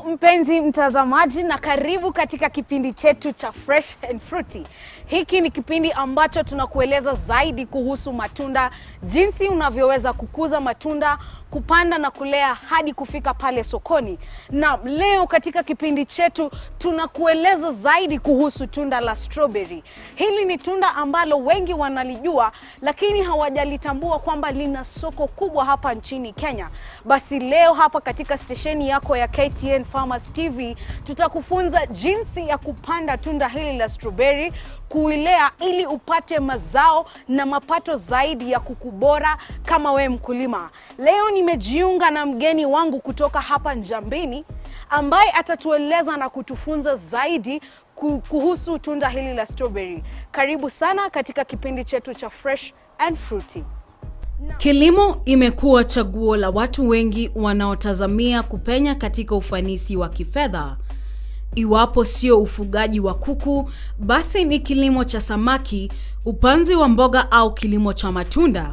mpenzi mtazamaji, na karibu katika kipindi chetu cha Fresh and Fruity. Hiki ni kipindi ambacho tunakueleza zaidi kuhusu matunda, jinsi unavyoweza kukuza matunda, kupanda na kulea hadi kufika pale sokoni. Na leo katika kipindi chetu tunakueleza zaidi kuhusu tunda la strawberry. Hili ni tunda ambalo wengi wanalijua, lakini hawajalitambua kwamba lina soko kubwa hapa nchini Kenya. Basi leo hapa katika stesheni yako ya KTN Farmers TV tutakufunza jinsi ya kupanda tunda hili la strawberry, kuilea ili upate mazao na mapato zaidi ya kuku bora kama we mkulima. Leo nimejiunga na mgeni wangu kutoka hapa Njambini ambaye atatueleza na kutufunza zaidi ku- kuhusu tunda hili la strawberry. Karibu sana katika kipindi chetu cha Fresh and Fruity. Kilimo imekuwa chaguo la watu wengi wanaotazamia kupenya katika ufanisi wa kifedha. Iwapo sio ufugaji wa kuku, basi ni kilimo cha samaki, upanzi wa mboga au kilimo cha matunda.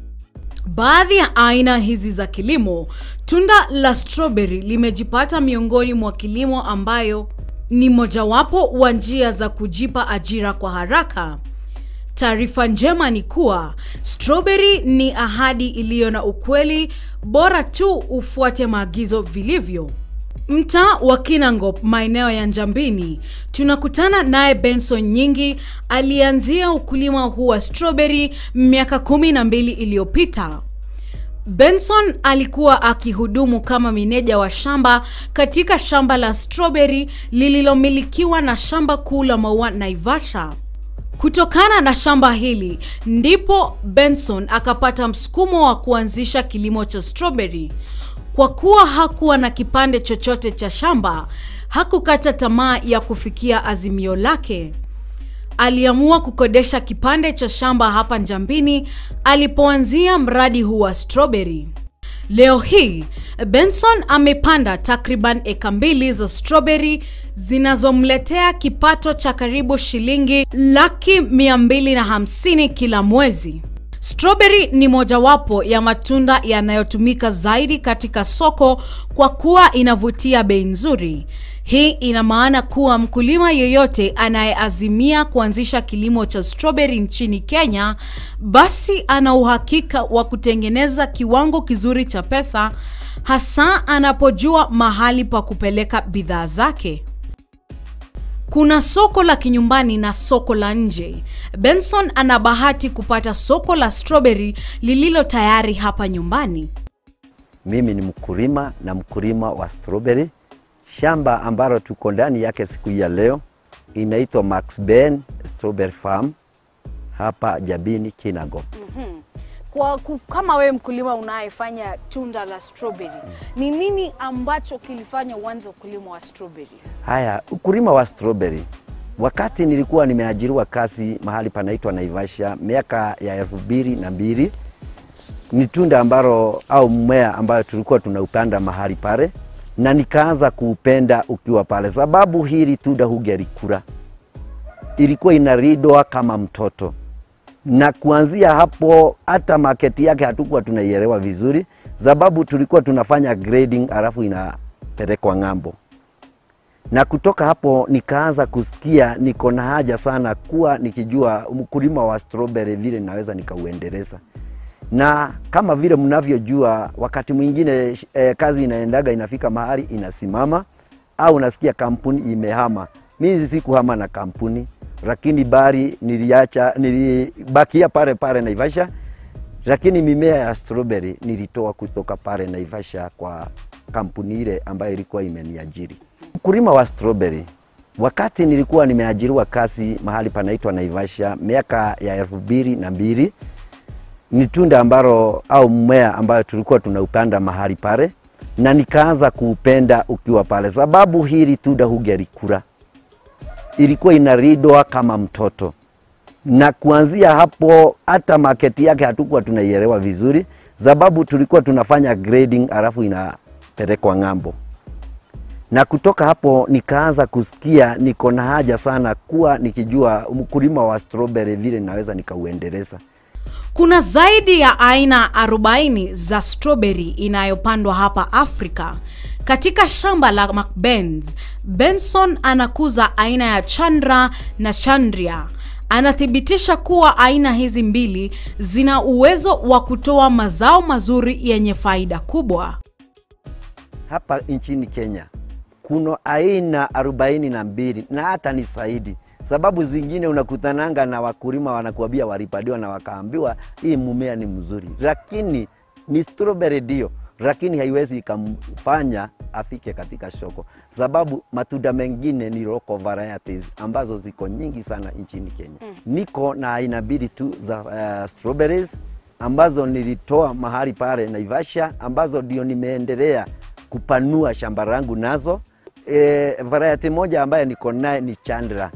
Baadhi ya aina hizi za kilimo, tunda la strawberry limejipata miongoni mwa kilimo ambayo ni mojawapo wa njia za kujipa ajira kwa haraka. Taarifa njema ni kuwa strawberry ni ahadi iliyo na ukweli, bora tu ufuate maagizo vilivyo. Mtaa wa Kinangop, maeneo ya Njambini, tunakutana naye Benson Nyingi alianzia ukulima huu wa strawberry miaka kumi na mbili iliyopita. Benson alikuwa akihudumu kama meneja wa shamba katika shamba la strawberry lililomilikiwa na shamba kuu la maua Naivasha. Kutokana na shamba hili ndipo Benson akapata msukumo wa kuanzisha kilimo cha strawberry. Kwa kuwa hakuwa na kipande chochote cha shamba, hakukata tamaa ya kufikia azimio lake. Aliamua kukodesha kipande cha shamba hapa Njambini alipoanzia mradi huu wa strawberry. Leo hii Benson amepanda takriban eka mbili za strawberry zinazomletea kipato cha karibu shilingi laki mia mbili na hamsini kila mwezi. Strawberry ni mojawapo ya matunda yanayotumika zaidi katika soko kwa kuwa inavutia bei nzuri. Hii ina maana kuwa mkulima yeyote anayeazimia kuanzisha kilimo cha strawberry nchini Kenya, basi ana uhakika wa kutengeneza kiwango kizuri cha pesa, hasa anapojua mahali pa kupeleka bidhaa zake. Kuna soko la kinyumbani na soko la nje. Benson ana bahati kupata soko la strawberry lililo tayari hapa nyumbani. Mimi ni mkulima na mkulima wa strawberry. Shamba ambalo tuko ndani yake siku hii ya leo inaitwa Max Ben Strawberry Farm hapa Jabini Kinangop. Kwa ku- kama wewe mkulima unayefanya tunda la strawberry, ni nini ambacho kilifanya uanze ukulima wa strawberry? Haya, ukulima wa strawberry, wakati nilikuwa nimeajiriwa kazi mahali panaitwa Naivasha miaka ya elfu mbili na mbili ni tunda ambalo au mmea ambayo tulikuwa tunaupanda mahali pale, na nikaanza kuupenda ukiwa pale, sababu hili tunda hugelikula, ilikuwa inaridwa kama mtoto na kuanzia hapo hata maketi yake hatukuwa tunaielewa vizuri, sababu tulikuwa tunafanya grading alafu inapelekwa ng'ambo. Na kutoka hapo nikaanza kusikia niko na haja sana kuwa nikijua mkulima wa strawberry vile naweza nikauendeleza. Na kama vile mnavyojua, wakati mwingine eh, kazi inaendaga inafika mahali inasimama, au unasikia kampuni imehama. Mimi sikuhama na kampuni, lakini bari niliacha, nilibakia pale pale Naivasha, lakini mimea ya strawberry nilitoa kutoka pale Naivasha kwa kampuni ile ambayo ilikuwa imeniajiri. Ukulima wa strawberry, wakati nilikuwa nimeajiriwa kazi mahali panaitwa Naivasha miaka ya elfu mbili na mbili ni tunda ambalo au mmea ambayo tulikuwa tunaupanda mahali pale, na nikaanza kuupenda ukiwa pale, sababu hili tunda hugelikula, ilikuwa inaridwa kama mtoto. Na kuanzia hapo hata maketi yake hatukuwa tunaielewa vizuri, sababu tulikuwa tunafanya grading alafu inapelekwa ng'ambo. Na kutoka hapo nikaanza kusikia niko na haja sana kuwa nikijua mkulima wa strawberry vile naweza nikauendeleza. Kuna zaidi ya aina 40 za strawberry inayopandwa hapa Afrika Katika shamba la McBains, Benson anakuza aina ya Chandra na Chandria. Anathibitisha kuwa aina hizi mbili zina uwezo wa kutoa mazao mazuri yenye faida kubwa. hapa nchini Kenya kuna aina arobaini na mbili na hata ni zaidi. Sababu zingine unakutananga na wakulima wanakuambia walipaliwa na wakaambiwa hii mumea ni mzuri, lakini ni strawberry ndio, lakini haiwezi ikamfanya afike katika soko, sababu matunda mengine ni local varieties ambazo ziko nyingi sana nchini Kenya. Niko na aina mbili tu za uh, strawberries ambazo nilitoa mahali pale Naivasha, ambazo ndio nimeendelea kupanua shamba langu nazo. E, variety moja ambayo niko naye ni Chandra,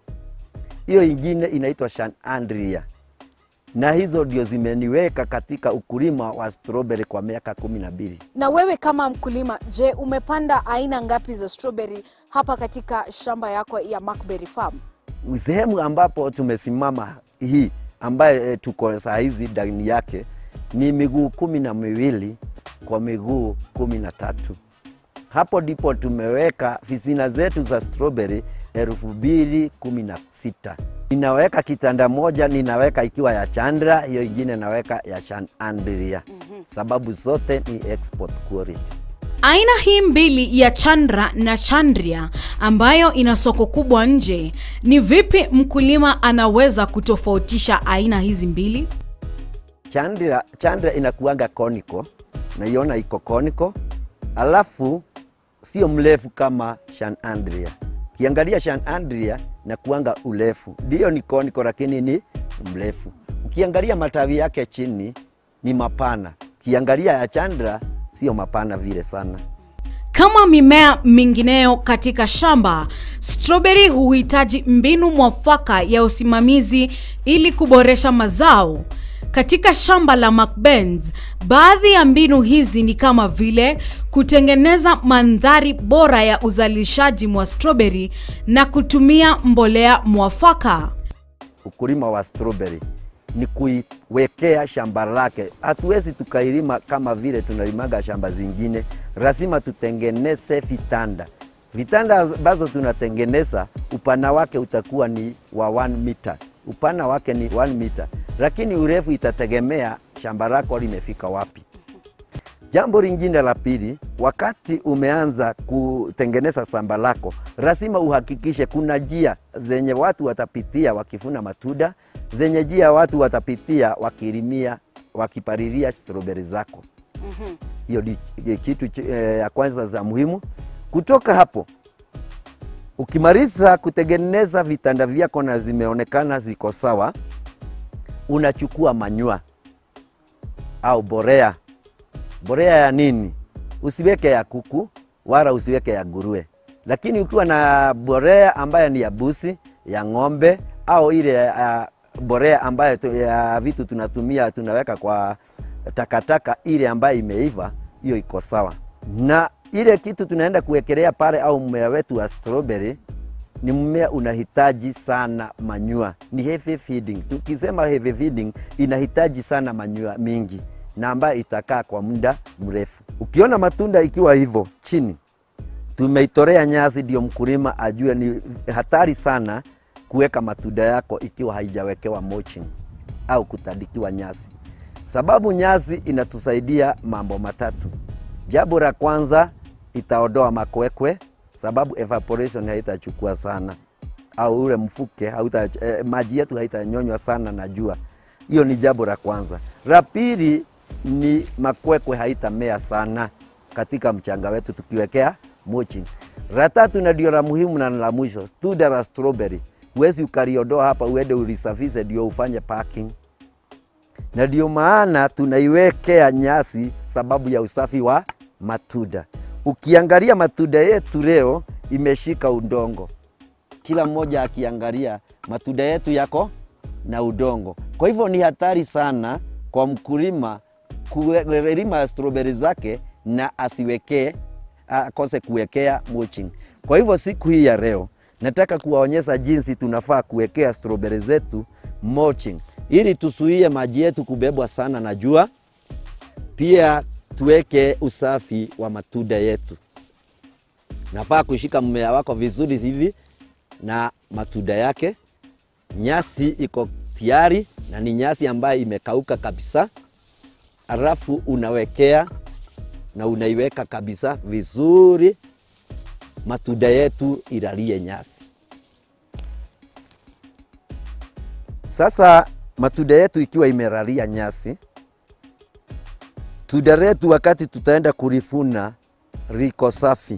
hiyo ingine inaitwa Shan Andria, na hizo ndio zimeniweka katika ukulima wa strawberry kwa miaka kumi na mbili. Na wewe kama mkulima, je, umepanda aina ngapi za strawberry hapa katika shamba yako ya Macberry Farm? sehemu ambapo tumesimama hii ambaye e, tuko saa hizi ndani yake ni miguu kumi na miwili kwa miguu kumi na tatu. Hapo ndipo tumeweka visina zetu za strawberry elfu mbili kumi na sita. Ninaweka kitanda moja, ninaweka ikiwa ya Chandra, hiyo ingine naweka ya Shan Andria, sababu zote ni export quality. Aina hii mbili ya Chandra na Chandria ambayo ina soko kubwa nje, ni vipi mkulima anaweza kutofautisha aina hizi mbili? Chandra, Chandra inakuanga koniko, naiona iko koniko, alafu sio mrefu kama Shan Andria. Ukiangalia Shan Andria nakuanga urefu, ndio ni koniko, lakini ni mrefu. Ukiangalia matawi yake chini ni mapana, ukiangalia ya Chandra sio mapana vile sana. Kama mimea mingineyo katika shamba, strawberry huhitaji mbinu mwafaka ya usimamizi ili kuboresha mazao. Katika shamba la McBains, baadhi ya mbinu hizi ni kama vile kutengeneza mandhari bora ya uzalishaji mwa strawberry na kutumia mbolea mwafaka. ukulima wa strawberry ni kuiwekea shamba lake. Hatuwezi tukailima kama vile tunalimaga shamba zingine, lazima tutengeneze vitanda. Vitanda ambazo tunatengeneza upana wake utakuwa ni wa 1 meter, upana wake ni 1 meter, lakini urefu itategemea shamba lako limefika wapi. Jambo lingine la pili, wakati umeanza kutengeneza shamba lako, lazima uhakikishe kuna njia zenye watu watapitia wakivuna matunda, zenye njia watu watapitia wakilimia, wakipalilia strawberry zako. Hiyo ni ni kitu ch- eh, ya kwanza za muhimu. Kutoka hapo ukimaliza kutengeneza vitanda vyako na zimeonekana ziko sawa, unachukua manyua au borea borea ya nini? Usiweke ya kuku wala usiweke ya nguruwe, lakini ukiwa na borea ambayo ni ya busi, ya ng'ombe au ile uh, borea ambayo tu, ya vitu tunatumia tunaweka kwa takataka, ile ambayo imeiva, hiyo iko sawa. Na ile kitu tunaenda kuwekelea pale au mmea wetu wa strawberry ni mmea unahitaji sana manyua, ni heavy feeding. Tukisema heavy feeding, inahitaji sana manyua mingi na ambayo itakaa kwa muda mrefu. Ukiona matunda ikiwa hivyo chini, tumeitorea nyasi, ndio mkulima ajue ni hatari sana kuweka matunda yako ikiwa haijawekewa mulching au kutandikiwa nyasi, sababu nyasi inatusaidia mambo matatu. Jambo la kwanza, itaondoa makwekwe, sababu evaporation haitachukua sana au ule mfuke hauta, eh, maji yetu haitanyonywa sana na jua. Hiyo ni jambo la kwanza. La pili ni makwekwe haitamea sana katika mchanga wetu tukiwekea mulching. La tatu na ndio la muhimu na la mwisho, tunda la strawberry huwezi ukaliondoa hapa uende ulisafishe ndio ufanye packing, na ndio maana tunaiwekea nyasi sababu ya usafi wa matunda. Ukiangalia matunda yetu leo imeshika udongo, kila mmoja akiangalia matunda yetu yako na udongo. Kwa hivyo ni hatari sana kwa mkulima kulima strawberry zake na asiwekee akose kuwekea mulching. Kwa hivyo siku hii ya leo nataka kuwaonyesha jinsi tunafaa kuwekea strawberry zetu mulching ili tusuie maji yetu kubebwa sana na jua, pia tuweke usafi wa matunda yetu. nafaa kushika mmea wako vizuri hivi na matunda yake. Nyasi iko tayari na ni nyasi ambayo imekauka kabisa, alafu unawekea na unaiweka kabisa vizuri, matunda yetu ilalie nyasi. Sasa matunda yetu ikiwa imelalia nyasi, tunda letu wakati tutaenda kulifuna liko safi,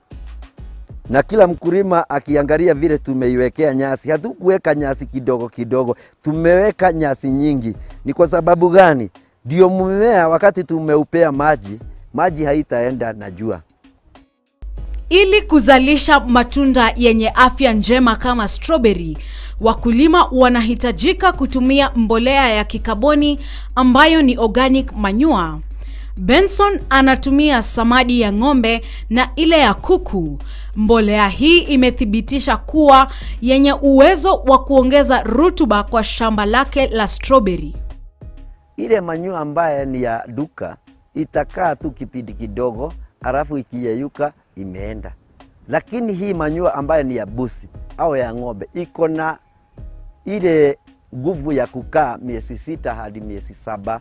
na kila mkulima akiangalia vile tumeiwekea nyasi. Hatukuweka nyasi kidogo kidogo, tumeweka nyasi nyingi. Ni kwa sababu gani? Ndio mmea wakati tumeupea maji, maji haitaenda na jua. Ili kuzalisha matunda yenye afya njema kama strawberry, wakulima wanahitajika kutumia mbolea ya kikaboni ambayo ni organic manure. Benson anatumia samadi ya ng'ombe na ile ya kuku. Mbolea hii imethibitisha kuwa yenye uwezo wa kuongeza rutuba kwa shamba lake la strawberry. Ile manyua ambaye ni ya duka itakaa tu kipindi kidogo, alafu ikiyeyuka imeenda. Lakini hii manyua ambayo ni ya busi au ya ng'ombe iko na ile nguvu ya kukaa miezi sita hadi miezi saba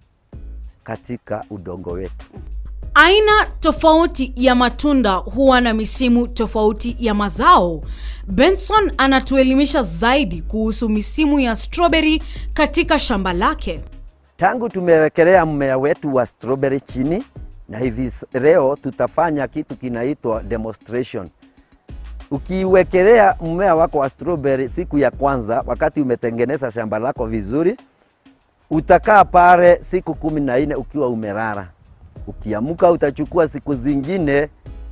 katika udongo wetu. Aina tofauti ya matunda huwa na misimu tofauti ya mazao. Benson anatuelimisha zaidi kuhusu misimu ya strawberry katika shamba lake. Tangu tumewekelea mmea wetu wa strawberry chini, na hivi s- leo tutafanya kitu kinaitwa demonstration. Ukiwekelea mmea wako wa strawberry siku ya kwanza, wakati umetengeneza shamba lako vizuri, utakaa pale siku kumi na nne ukiwa umelala. Ukiamka utachukua siku zingine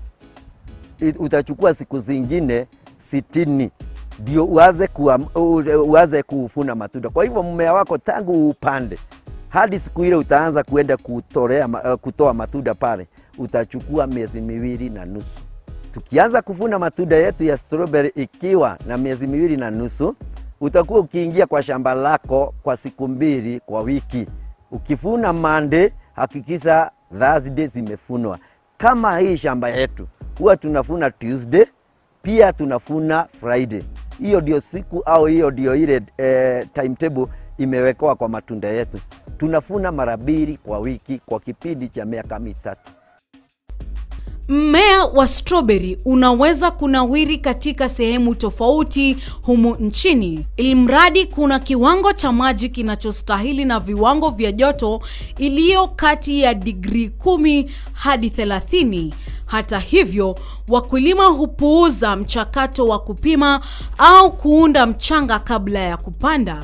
i- utachukua siku zingine sitini ndio uanze kuam- u- uanze kufuna matunda. Kwa hivyo mmea wako tangu upande hadi siku ile utaanza kuenda kutolea, ma- eh, kutoa matunda pale, utachukua miezi miwili na nusu. Tukianza kuvuna matunda yetu ya strawberry ikiwa na miezi miwili na nusu, utakuwa ukiingia kwa shamba lako kwa siku mbili kwa wiki. Ukivuna Monday, hakikisha Thursday zimefunwa. Kama hii shamba yetu huwa tunafuna Tuesday, pia tunafuna Friday. Hiyo ndio siku au hiyo ndio ile eh, timetable imewekwa kwa matunda yetu. Tunafuna mara mbili kwa wiki kwa kipindi cha miaka mitatu. Mmea wa strawberry unaweza kunawiri katika sehemu tofauti humu nchini, ilimradi kuna kiwango cha maji kinachostahili na viwango vya joto iliyo kati ya digrii kumi hadi 30. Hata hivyo, wakulima hupuuza mchakato wa kupima au kuunda mchanga kabla ya kupanda.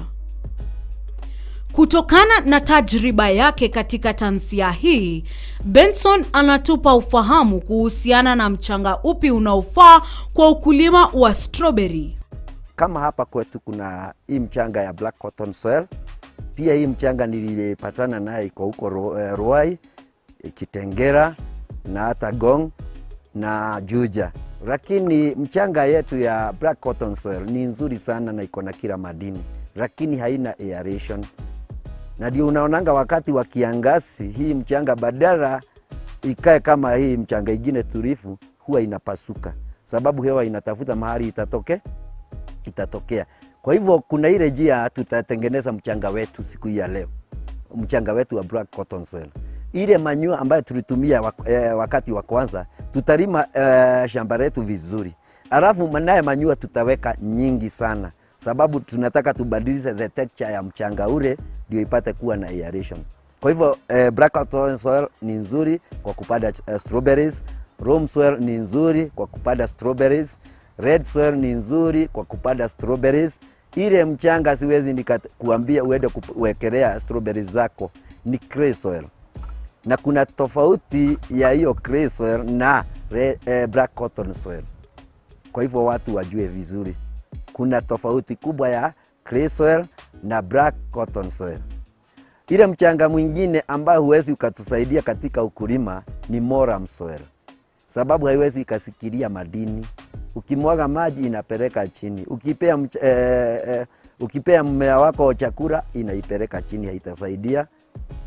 Kutokana na tajriba yake katika tansia hii, Benson anatupa ufahamu kuhusiana na mchanga upi unaofaa kwa ukulima wa strawberry. kama hapa kwetu kuna hii mchanga ya black cotton soil. Pia hii mchanga nilipatana naye iko huko Ru- eh, Ruai, eh, Kitengera na hata Gong na Juja, lakini mchanga yetu ya black cotton soil ni nzuri sana na iko na kila madini, lakini haina aeration na ndio unaonanga wakati wa kiangazi hii mchanga badala ikae kama hii mchanga ingine tulivu, huwa inapasuka, sababu hewa inatafuta mahali itatoke itatokea. Kwa hivyo kuna ile njia tutatengeneza mchanga wetu siku hii ya leo, mchanga wetu wa black cotton soil. Ile manyua ambayo tulitumia wak eh, wakati wa kwanza, tutalima eh, shamba letu vizuri, alafu naye manyua tutaweka nyingi sana, sababu tunataka tubadilishe the texture ya mchanga ule ndio ipate kuwa na aeration. Kwa hivyo eh, black cotton soil ni nzuri kwa kupanda eh, strawberries. Loam soil ni nzuri kwa kupanda strawberries. Red soil ni nzuri kwa kupanda strawberries. Ile mchanga siwezi nikakuambia uende kuwekelea strawberries zako, ni clay soil, na kuna tofauti ya hiyo clay soil na red, eh, black cotton soil. Kwa hivyo watu wajue vizuri, kuna tofauti kubwa ya clay soil na black cotton soil. Ile mchanga mwingine ambayo huwezi ukatusaidia katika ukulima ni moram soil, sababu haiwezi ikasikilia madini. Ukimwaga maji inapeleka chini, ukipea, mch eh, eh, ukipea mmea wako chakula inaipeleka chini, haitasaidia.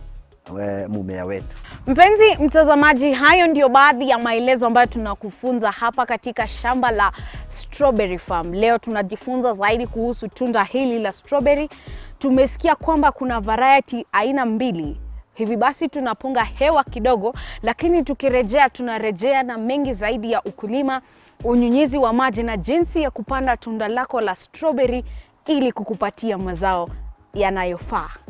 eh, mumea wetu. Mpenzi mtazamaji, hayo ndio baadhi ya maelezo ambayo tunakufunza hapa katika shamba la Strawberry Farm. Leo tunajifunza zaidi kuhusu tunda hili la strawberry. Tumesikia kwamba kuna variety aina mbili. Hivi basi tunapunga hewa kidogo, lakini tukirejea tunarejea na mengi zaidi ya ukulima, unyunyizi wa maji na jinsi ya kupanda tunda lako la strawberry ili kukupatia mazao yanayofaa.